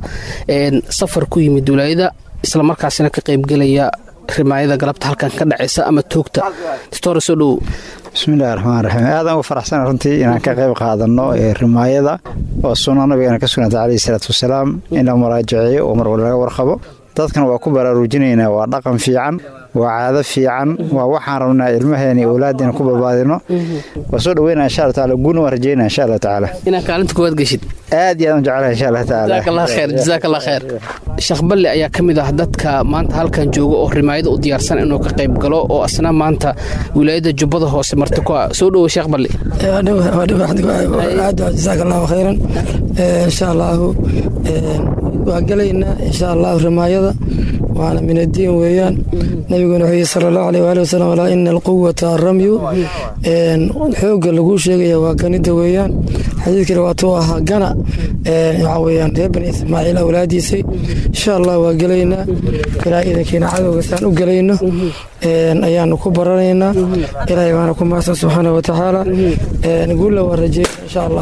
safar ku yimid wilaayada islamarkaasina ka qaybgelaya rimaayada galabta halkan ka dhacaysa ama toogta doctor soo dhowow bismillahi raxmaan raxiim aadaan ugu faraxsana runtii inaan ka qayb qaadanno rimaayada oo sunna nabigeena ka sugnata calayhi salaatu wasalaam in la muraajaceeyo oo mar walba laga warqabo dadkan waa ku baraarujinaynaa waa dhaqan fiican waa caado fiican waa waxaan rabnaa ilmaheena iyo awlaaddeena ku barbaadino waa soo dhaweynaa insha allah taala guulna waan rajeynaa insha allah tacaala inaan kaalinta koowaad geshid aad iyo aad u jecelahay insha allah tacaala jazakallah khayr jazakallah khayr sheekh balle ayaa ka mid ah dadka maanta halkan jooga oo rimaayada u diyaarsan inuu ka qayb galo oo asna maanta wilaayada jubbada hoose marti ku ah soo dhowo sheekh balle jazaak allahu khayran insha allahu waa gelaynaa insha allahu rimaayada waana min addiin weeyaan nabiguna wuxuu yihi sala allahu aleyh waali wasalam alaa ina alquwata aramyu xoogga laguu sheegaya waa ganida weeyaan xadiidkani waatuu ahaa gana waxaa weeyaan reer bani ismaaciil awlaadiisay insha allah waa gelaynaa ilaa idankiina cadowga saan u gelayno ayaanu ku baranaynaa ilaahay baana ku mahadsan subxaana wa tacaala guulla waa rajeyna insha allah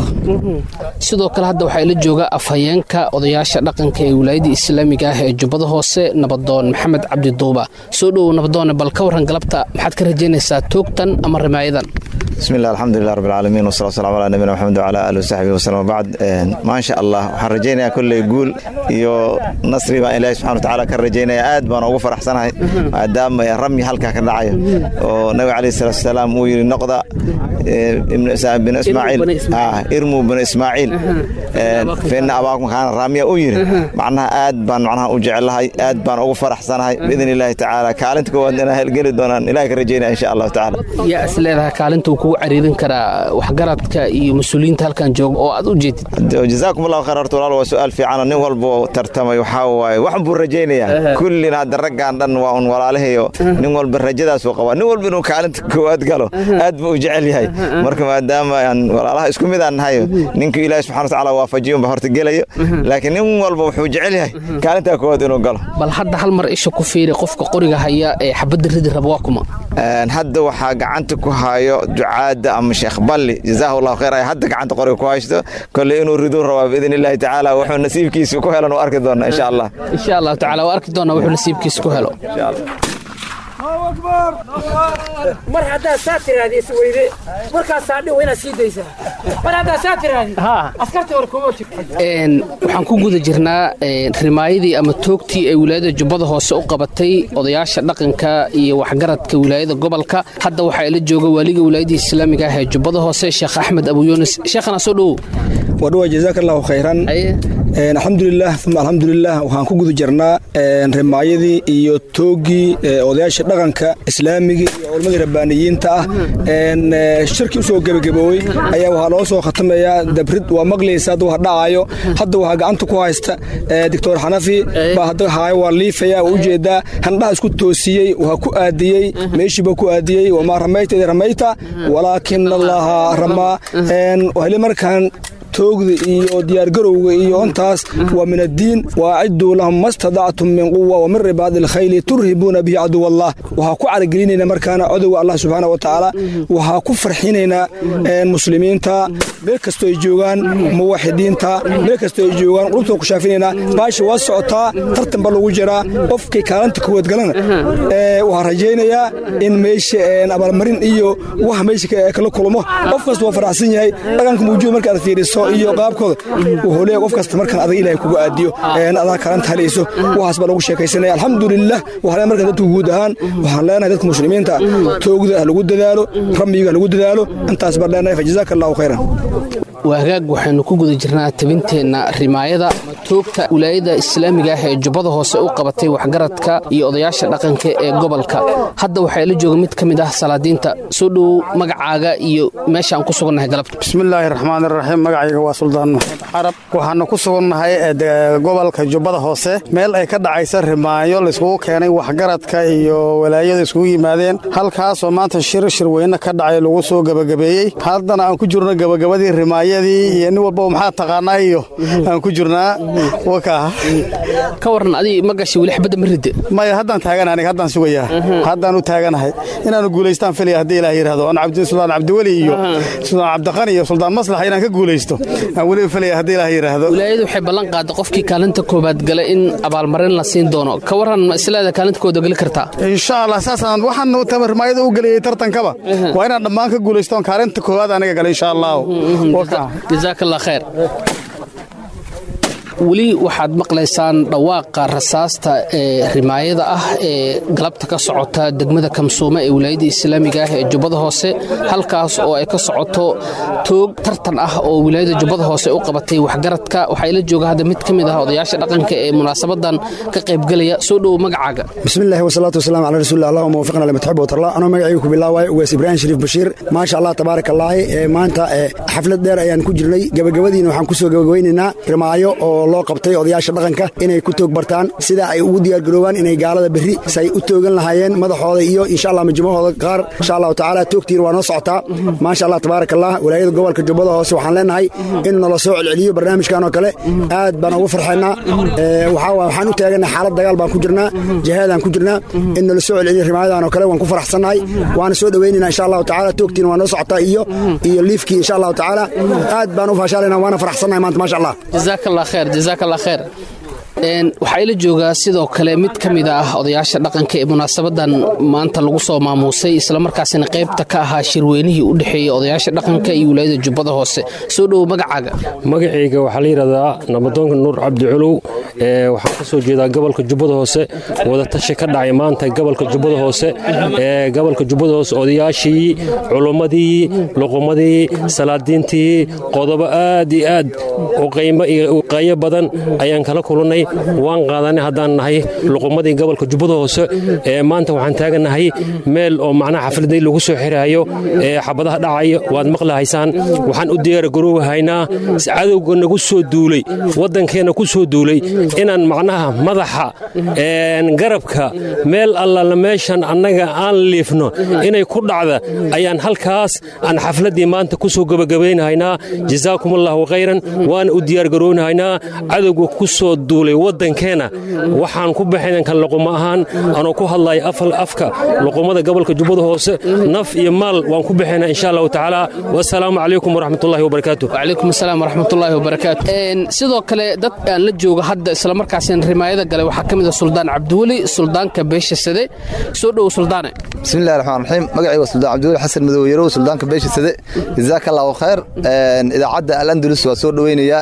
sidoo kale hadda waxaa ila jooga afhayeenka odayaasha dhaqanka ee wilaayada islaamiga ah ee jubbada hoose nabad nabadoon maxamed cabdi duuba soo dhowow nabadoone bal ka warran galabta maxaad ka rajaynaysaa toogtan ama rimaayadan bismi illah alxamdulilah rabbi alcaalamiin wasalaatu wasalaamu calaa nabiyina maxamed wacala aalihi wasaxbihi wasallam wabacd maasha allah waxaan rajaynayaa kolley guul iyo nasri baan ilaahi subxana watacaala ka rajaynaya aad baan ugu faraxsanahay maadaama ramyi halkaa ka dhacayo oo nabiga calayhi salaatu wasalaam uu yidhi noqda binu ismaaciil irmuu binu ismaaciil faina abaakum kaana raamiya uu yidhi macnaha aad baan macnaha u jecelahay aad baan ugu faraxsanahay biidni illaahi tacaala kaalinta koowaad inaan helgeli doonaan ilahi ka rajaynaya insha allahu tacaala yaa is leedahay kaalinta uu kugu cariirin karaa waxgaradka iyo mas-uuliyiinta halkan jooga oo aad u jeedid jazaakum allahu khayr horta walaal waa su-aal fiicana nin walba tartamay waxaa waaye wax buu rajaynayaa kullina hadda raggaan dhan waa un walaalahayo nin walba rajadaasuu qabaa nin walba inuu kaalinta koowaad galo aad buu u jecel yahay marka maadaama aan walaalaha isku mid aan nahayo ninkii ilaahi subxana watacaala waafajiyo unba horta gelayo laakiin nin walba wuxuu jecel yahay kaalintaa koowaad inuu galo bal hadda hal mar isha ku fiiri qofka qoriga haya ee xabadda ridi raba waa kuma hadda waxaa gacanta ku hayo ducaadda ama sheekh balli jazaahu allahu khayr ay hadda gacanta qoriga ku haysto kolley inuu riduu rabaa biidn illaahi tacaala wuxuu nasiibkiisa ku helan u arki doona insha allah insha allahu tacaala waa arki doonaa wuxuu nasiibkiisa ku helo mar haddaad saa tiraahdi isweyde markaasaa dhow inaad sii daysaa mar haddaad saa tiraahdi askarta hore kuma jirto waxaan ku guda jirnaa rimaayadii ama toogtii ay wilaayada jubbada hoose u qabatay odayaasha dhaqanka iyo waxgaradka wilaayada gobolka hadda waxaa ila jooga waaliga wilaayadii islaamiga ah ee jubbada hoose sheekh axmed abu yunis sheekhana soo dhowow wadhowa jazaaka allahu khayran alxamdulilah uma alxamdulilah waxaan ku guda jirnaa rimaayadii iyo toogii odayaasha dhaqanka islaamiga iyo culammadii rabbaaniyiinta ah shirkii usoo gebagaboowey ayaa waxaa loo soo khatamayaa dabrid waa maqlaysa hadda wax dhacaayo hadda waxaa gacanta ku haysta doctor xanafi baa hadda haayo waa liifaya waa ujeedaa handhaha isku toosiyey waa ku aadiyey meeshiiba ku aadiyey wamaa ramayta id ramayta walaakin allaha ramaa heli markaan toogda iyo diyaargarowga iyo intaas waa min addiin waaciduu lahum ma stadactum min quwa wa min ribaadi alkhayli turhibuuna bihi caduw allah waxaa ku caragelinayna markaana codowga allah subxaana wa tacaala waxaa ku farxinaynaa muslimiinta meel kastoo ay joogaan muwaxidiinta meel kastoo ay joogaan qulubtoo ku shaafinaynaa baasha waa socotaa tartan ba lagu jiraa qofkii kaalinta kuwaad galana waxaa rajaynayaa in meesha abaalmarin iyo wax meesha kala kulmo qof kasta waa faraxsan yahay dhaqanka mawjuud markaad fiiriso iyo qaabkooda wuxuu leeyahay qof kasta markaan adag ilaahay kugu aadiyo adaa kalanta halayso waxaas baa lagu sheekaysanaya alxamdulilah waxaa markaan dadku guud ahaan waxaan leenahay dadka muslimiinta toogda ha lagu dadaalo ramyiga ha lagu dadaalo intaas baan leenahay fajazaaka allahu khayran waa hagaag waxaynu ku guda jirnaa tabinteenna rimaayada toogta wilaayada islaamiga ah ee jubbada hoose u qabatay waxgaradka iyo odayaasha dhaqanka ee gobolka hadda waxaa ila jooga mid ka mid ah salaadiinta soo dhowow magacaaga iyo meeshaan ku sugannahay galabta bismillaahi raxmaani raxiim magacayga waa suldaan maxamed carab waxaana ku sugannahay gobolka jubbada hoose meel ay ka dhacaysa rimaayo layskugu keenay waxgaradka iyo walaayada iskugu yimaadeen halkaasoo maanta shir shirweyne ka dhacay lagu soo gebagabeeyey haddana aan ku jirno gebagabadii rimaaya iyo nin walba maxaa taqaanaa iyo aan ku jirnaa ka waran adi ma gashay weli xabadda ma ridde maya haddaan taagan aniga haddaan sugayaa haddaan u taaganahay inaanu guulaystaan filaya haddii ilaah yidhahdo an suldaan cabdiweli iyo suldaan cabdiqani iyo suldaan maslax inaan ka guulaysto aan weliba filaya haddii ilaah yidhaahdo wilaayadu waxay ballan qaaday qofkii kaalinta koobaad gala in abaalmarin la siin doono ka waran ma isleeda kaalinta kooda geli kartaa insha allah saasaan waxaan rimaayada u geliyey tartankaba waa inaan dhammaan ka guulaystoon kaalinta koowaad aniga gala insha allahu jazaak allah khayr weli waxaad maqlaysaan dhawaaqa rasaasta ee rimaayada ah ee galabta ka socota degmada kamsuume ee wilaayada islaamiga ah ee jubbada hoose halkaas oo ay ka socoto toog tartan ah oo wilaayada jubbada hoose u qabatay waxgaradka waxaa ila jooga hadda mid ka mid ah odayaasha dhaqanka ee munaasabadan ka qaybgelaya soo dhowow magacaaga bismillahi wasalaatu wasalaam calaa rasuulillah allahuma wafiqna lima tuxib watarla anoo magacayga ku bilaawaayo ugaas ibraahim shariif bashiir maasha allah tabaaraka allaahi ee maanta xaflad dheer ayaan ku jirnay gabagabadiina waxaan kusoo gabagabaynaynaa rimaayo oo loo qabtay odayaasha dhaqanka inay ku toog bartaan sida ay ugu diyaargaroobaan inay gaalada berri say u toogan lahaayeen madaxooda iyo insha allah majmahooda qaar insha allahu tacaala toogtiina waa noo socotaa maasha allah tabaaraka allah walaayada gobolka jubbada hoose waxaan leenahay in nala soo celceliyo barnaamijkan oo kale aad baan ugu farxaynaa waxaan u taaganay xaalad dagaal baan ku jirnaa jihaadaan ku jirnaa in nala soo celceliyo rimaayadaan oo kale waan ku faraxsannahay waana soo dhoweynayna insha allahu tacaala toogtiina waa noo socotaa iyo iyo liifkii insha allahu tacaala aad baan u faashaalayna waana faraxsannahay maanta maasha allah jazaak allah khayr jazaak allah khayr waxaa ila joogaa sidoo kale mid ka mid ah odayaasha dhaqanka ee munaasabadan maanta lagu soo maamuusay islamarkaasina qaybta ka ahaa shirweynihii u dhexeeyey odayaasha dhaqanka iyo wilaayada jubbada hoose soo dhowo magacaaga magacayga waxaa la yidhahdaa nabadoonka nuur cabdi culuw waxaan ka soo jeedaa gobolka jubbada hoose wadatashi ka dhacay maanta gobolka jubbada hoose ee gobolka jubbada hoose odayaashii culummadii luqumadii salaadiintii qodobo aad iyo aad u qiimo iyo qayo badan ayaan kala kulannay waan qaadanay haddaan nahay luqumadii gobolka jubbada hoose ee maanta waxaan taaganahay meel oo macnaha xafladay lagu soo xiraayo ee xabadaha dhacaya waad maqlahaysaan waxaan u diyaargaroowahaynaa cadowga nagu soo duulay waddankeenna ku soo duulay inaan macnaha madaxa garabka meel allala meeshan annaga aan liifno inay ku dhacda ayaan halkaas aan xafladdii maanta ku soo gebagabaynahaynaa jazaakum allahu khayran waana u diyaargaroonahaynaa cadowga ku soo duulay waddankeenna waxaan ku baxaynan kan luquma ahaan anoo ku hadlaya afka luqumada gobolka jubbada hoose naf iyo maal waan ku baxaynaa insha allahu tacaala wasalaamu calaykum waraxmatullahi wabarakaatu wacalaykum asalaam waraxmatullaahi wabarakaatu sidoo kale dad aan la jooga hadda islamarkaasina rimaayada galay waxaa ka mid ah suldaan cabdiweli suldaanka beesha sade soo dhowo suldaane bismillahi raxmaan raxiim magacayga waa suldaan cabdiweli xasan madow yarow suldaanka beesha sade jazaaka allahu khayr idaacadda alandulus waa soo dhoweynayaa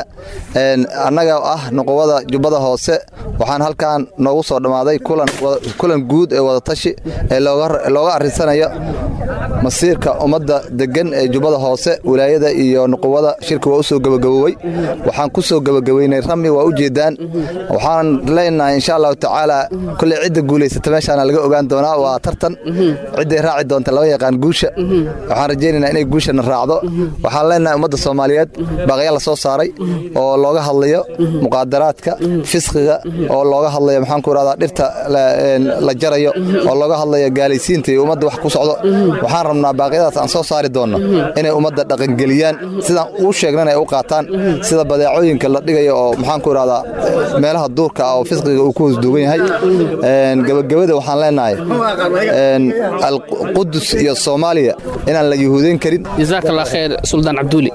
annaga ah nuqubada jubbada hoose waxaan halkan noogu soo dhammaaday kulan guud ee wadatashi ee looga arrinsanayo masiirka ummadda deggan ee jubbada hoose wilaayada iyo nuqubada shirka waa u soo gebagaboowey waxaan ku soo gebagabeynay rami waa u jeedaan waxaan leenahay insha allahu tacaala kolley cidda guulaysata meeshaana laga ogaan doonaa waa tartan cidday raaci doonta lama yaqaan guusha waxaan rajaynaynaa inay guushana raacdo waxaan leenahay ummadda soomaaliyeed baaqya la soo saaray oo looga hadlayo muqaadaraadka fisqiga oo looga hadlayo maxaan ku irahdaa dhirta la jarayo oo looga hadlayo gaalaysiinta iyo ummadda wax ku socdo waxaan rabnaa baaqyadaas aan soo saari doonno inay ummadda dhaqangeliyaan sidaan uu sheegnana ay u qaataan sida badeecooyinka la dhigayo oo maxaan ku irahdaa meelaha duurka ah oo fisqiga uu ku hoosduugan yahay gebagabada waxaan leenahay alqudus iyo soomaaliya inaan la yuhuudayn karin jazaak allah khayr suldaan cabduuli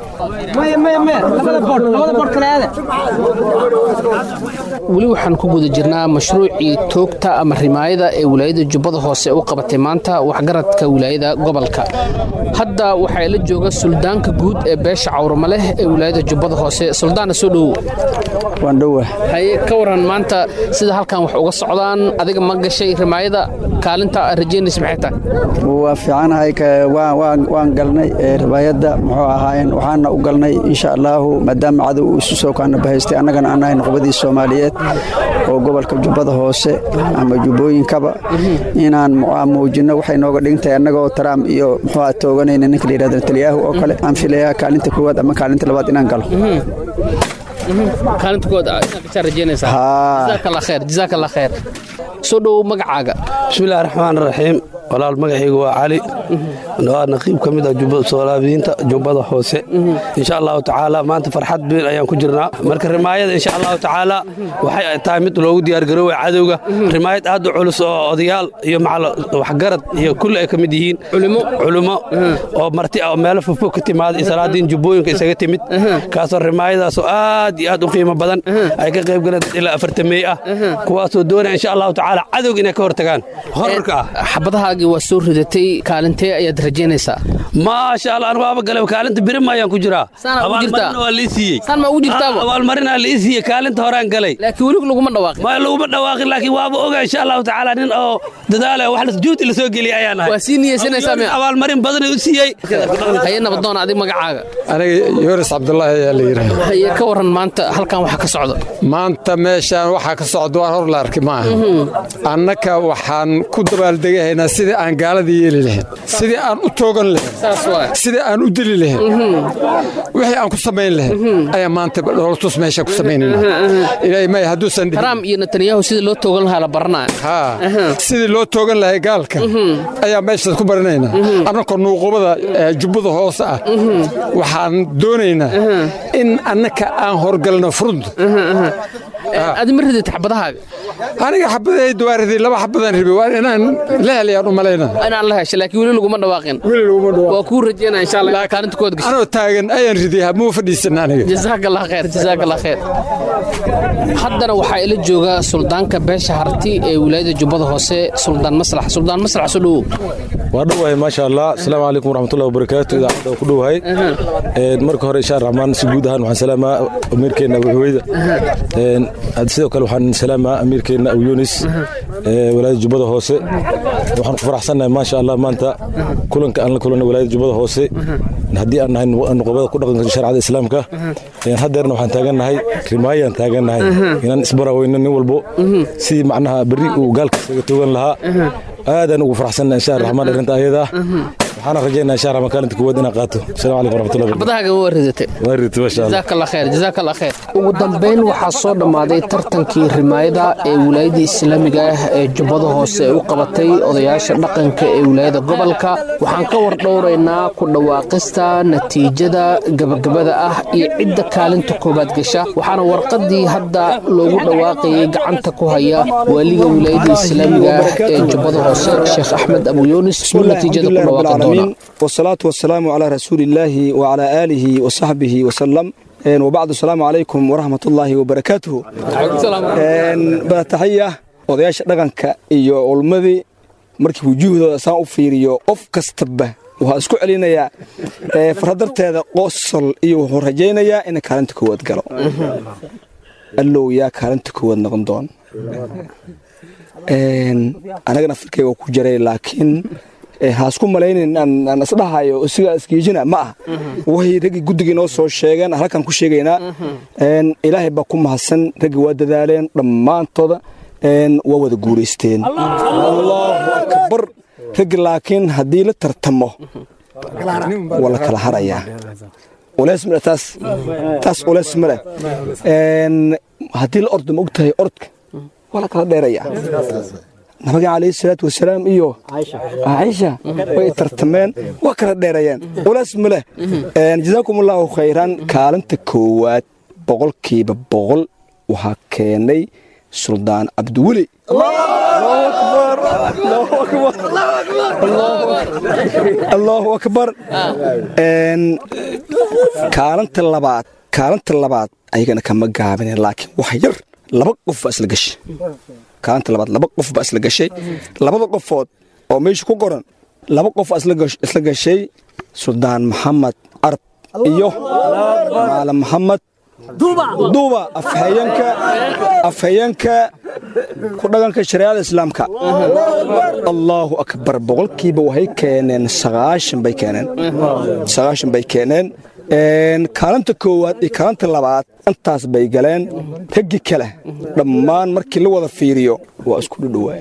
weli waxaan ku guda jirnaa mashruucii toogta ama rimaayada ee wilaayada jubbada hoose u qabatay maanta waxgaradka wilaayada gobolka hadda waxaa la jooga suldaanka guud ee beesha cawrama leh ee wilaayada jubbada hoose suldaana soo dhowow waan dhowa haye ka waran maanta sida halkan wax uga socdaan adiga ma gashay rimaayada kaalinta rajaynaysa maxay tahay waa fiicanahay waan galnay ribaayadda muxuu ahaayeen waxaana u galnay insha allaahu maadaama cadow uu isu soo kaana bahaystay annagana aan nahay nuqbadii soomaaliyeed oo gobolka jubbada hoose ama jubbooyinkaba inaan muujinno waxay nooga dhigantahay annagoo taraam iyo muxuu aha tooganayna ninka la yidhahdo netanyahu oo kale aan filayaa kaalinta koowaad ama kaalinta labaad inaan galo kaalinta koowaad inaad gashaa rajaynaysaa jazaak allah khayr jazaak allah khayr soo dhowow magacaaga bismillahi raxmaan raxiim walaal magacaygu waa cali waa naqiib ka mid ah soolaabiyiinta jubbada hoose insha allahu tacaala maanta farxad biin ayaan ku jirnaa marka rimaayada insha allahu tacaala waxay tahay mid loogu diyaargarooway cadowga rimaayad aad u culus oo odayaal iyo waxgarad iyo kulli ay ka mid yihiin culummo oo marti ah oo meelo fogfog ka timaada iyo salaadiin jubbooyinka isaga timid kaasoo rimaayadaasoo aad iyo aad u qiimo badan ay ka qayb galeen dad ilaa afartameey ah kuwaasoo doonaya insha allahu tacaala cadowga inay ka hortagaan horarka ah xabadahaagii waa soo ridatay kaalintee ayaad rajaynaysaa maasha allah anigu waaba galay kaalinta birima ayaan ku jiraa abaalmarina waa lii siiyey saan ma ugu jirtaaba abaalmarinaa lii siiyey kaalinta horaan galay laakiin weli laguma dhawaaqin ma laguma dhawaaqin laakiin waaba oga insha allahu tacaala nin oo dadaala wax juhdi la soo geliyay ayaan nahay waa sii niyeysanaysaa miya abaalmarin badan u siiyey haye nabadoon adig magacaaga aniga yoris cabdulaahi ayaa la yidhaahda haye ka waran maanta halkan waxa ka socda maanta meeshaan waxaa ka socda waan hor la arki maaha annaka waxaan ku dabaaldegahaynaa sidii aan gaalada yeeli lahayn sidii aan u toogan lahayn sidii aan u dili lahayn wixii aan ku samayn lahayn ayaa maanta dhoolatus meesha ku samaynayna ilaahay may hadduusan trump iyo netanyahu sidii loo toogan lahaa la baranaya haa sidii loo toogan lahay gaalka ayaa meeshaas ku baranaynaa annakoo nuuqubada jubbada hoose ah waxaan doonaynaa in annaka aan horgalno furunta adi ma ridata xabadahaaga aniga xabadaydu waa riday laba xabadaan ribi waa inaan la helayaan u malayna inaan la hesho laakiin weli laguma dhawaaqin weli laguma dhawaaqin waa kuu rajeynaa insha allah kaalinta kood gasho anoo taagan ayaan riday muu fadhiisan aniga jazaaka allah khayr jazaaka allah khayr haddana waxaa ila jooga suldaanka beesha harti ee wilaayada jubbada hoose suldaan maslax suldaan maslax soo dhowow waa dhowahay maasha allah asalaamu calaykum waraxmatullahi wabarakaatu idaacadda ku dhowahay marka hore insha raxmaan si guud ahaan waxaan salaamaa amiirkeenna abuxuweyda sidoo kale waxaan salaamaa amiirkeenna abu yunis walaayada jubbada hoose waxaan ku faraxsannahay maasha allah maanta kulanka aan la kulanay walaayada jubbada hoose haddii aan nahay nuqobada ku dhaqanka sharcada islaamka haddeerna waxaan taagannahay rimaayaan taagannahay inaan isbaraweyno nin walbo sidii macnaha berri uu gaalkiisaga toogan lahaa aadaan ugu faraxsanna insha raxmaan arrinta ayada waxaana rajaynaa insha raxmaan kaalinta kuwaad inaan qaato asalaamu calaykum waraxmatullahi xabadahaaga waa ridatay waa ridtay maasha allah jazaaka allah khayr jazaaka allah khayr ugu dambayn waxaa soo dhammaaday tartankii rimaayada ee wilaayada islaamiga ah ee jubbada hoose ay u qabatay odayaasha dhaqanka ee wilaayada gobolka waxaan ka war dhowraynaa ku dhawaaqista natiijada gabagabada ah iyo cidda kaalinta koowaad gasha waxaana warqadii hadda loogu dhawaaqayay gacanta ku haya waaliga wilaayada islaamiga ah ee jubbada hoose sheekh axmed abu yunis oo natiijada ku dhawaaqi doona والصلاة والسلام على رسول الله وعلى آله وصحبه وسلم وبعد السلام عليكم ورحمة الله وبركاته بتحية odayaasha dhaqanka iyo ulmadii markii wujuuhdooda saan u fiiriyo qof kastaba waxaa isku celinayaa farhadarteeda qosol iyo wuxuu rajaynayaa inay kaalinta koowaad galo allow yaa kaalinta koowaad noqon doon anagana firkayga waa ku jiray laakiin haasku malaynin aan isdhahayo sigaa isgeejina ma ah way raggii guddigii noo soo sheegeen halkan ku sheegaynaa ilaahay baa ku mahadsan raggii waa dadaaleen dhammaantooda waa wada guulaysteen allahu akbar raggi laakiin haddii la tartamo waa la kala harayaa uleys male taas taas uleys male haddii la ordo ma ogtahay orodka waa la kala dheerayaa nabiga calayhi salaatu wasalaam iyo caaisha way tartameen waa kala dheerayeen ulaas ma leh jazaakum allahu khayran kaalinta koowaad boqolkiiba boqol waxaa keenay suldaan cabdiweli allahu akbar kaalinta labaad kaalinta labaad ayagana kama gaabine laakiin wax yar laba qof baa isla gashay kaalinta labaad laba qof baa isla gashay labada qofood oo meesha ku qoran laba qof baa isla gashay suldaan maxamed carab iyo maalam maxamed duuba afhayeenka afhayeenka ku dhaqanka shariicada islaamka allahu akbar boqolkiiba waxay keeneen sagaashan bay keeneen sagaashan bay keeneen kaalinta koowaad iyo kaalinta labaad intaas bay galeen raggi kale dhammaan markii la wada fiiriyo waa isku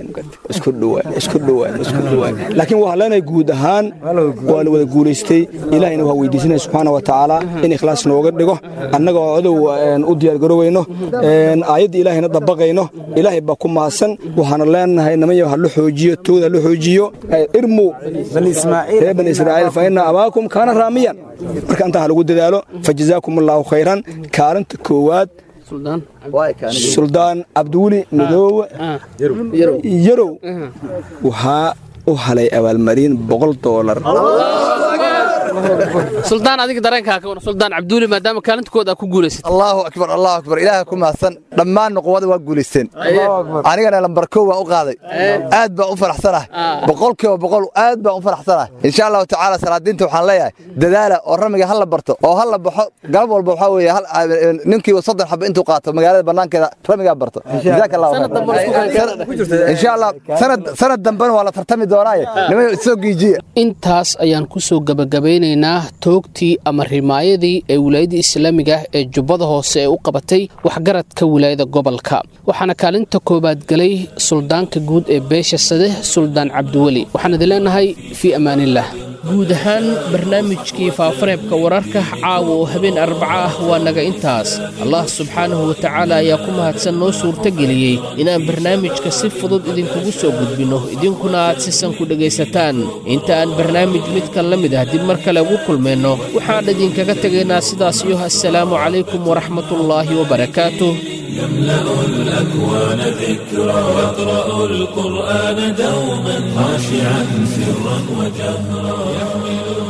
dhowaaylaakiin waxaa leenahay guud ahaan waa la wada guulaystay ilahayna waa weydiisanaya subxaana wa tacaala in ikhlaas nooga dhigo annaga oo codow u diyaargaroweyno aayadda ilaahayna dabaqayno ilaahay baa ku mahadsan waxaana leenahay namanya ha la xoojiyo tooda ha la xoojiyo irmu reer bani israa'iil fa ina abaakum kaana raamiyan marka intaa ha lagu dadaalo fa jazaakum allaahu khayran kaalinta koowaad suldaan cabdiweli madoowe yarow waxaa u halay abaalmarin boqol doolar suldaan adiga dareenkaa ka war suldaan cabduuli maadaama kaalintooda ku guulaysay allahu akbar allahu akbar ilaaha ku mahadsan dhammaan nuqubada waa guulaysteen anigana lambar kow waan u qaaday aad baan u faraxsanahay boqolkiiba boqol aad baan u faraxsanahay insha allahu tacaala salaadiinta waxaan leeyahay dadaala oo ramiga ha la barto oo ha la baxo galab walba waxaa weeye ninkii soddon xaba intuu qaato magaalada bannaankeeda ramigaa barto jazaaka allahu insha allah sanad dambena waa la tartami doonaaye nimayo isoo giijiya intaas ayaan ku soo gabagabeynaynaa toogtii ama rimaayadii ee wilaayada islaamiga ah ee jubbada hoose ee u qabatay waxgaradka wilaayada gobolka waxaana kaalinta koowaad galay suldaanka guud ee beesha sade suldaan cabdiweli waxaan idin leenahay fii ammaanillaah guud ahaan barnaamijkii faafareebka wararka caawa oo habeen arbaca ah waa naga intaas allah subxaanahu wa tacaala ayaa ku mahadsan noo suurtageliyey inaan barnaamijka si fudud idinkugu soo gudbinno idinkuna aad sisan ku dhegaysataan inta aan barnaamij midkan la mid ah dib mar kale ugu kulmayno waxaan idinkaga tegaynaa sidaas iyo assalaamu calaykum waraxmatullaahi wabarakaatuh يملأ الأكوان ذكرى يقرأ القرآن دوما خاشعا سرا وجهرا يحمل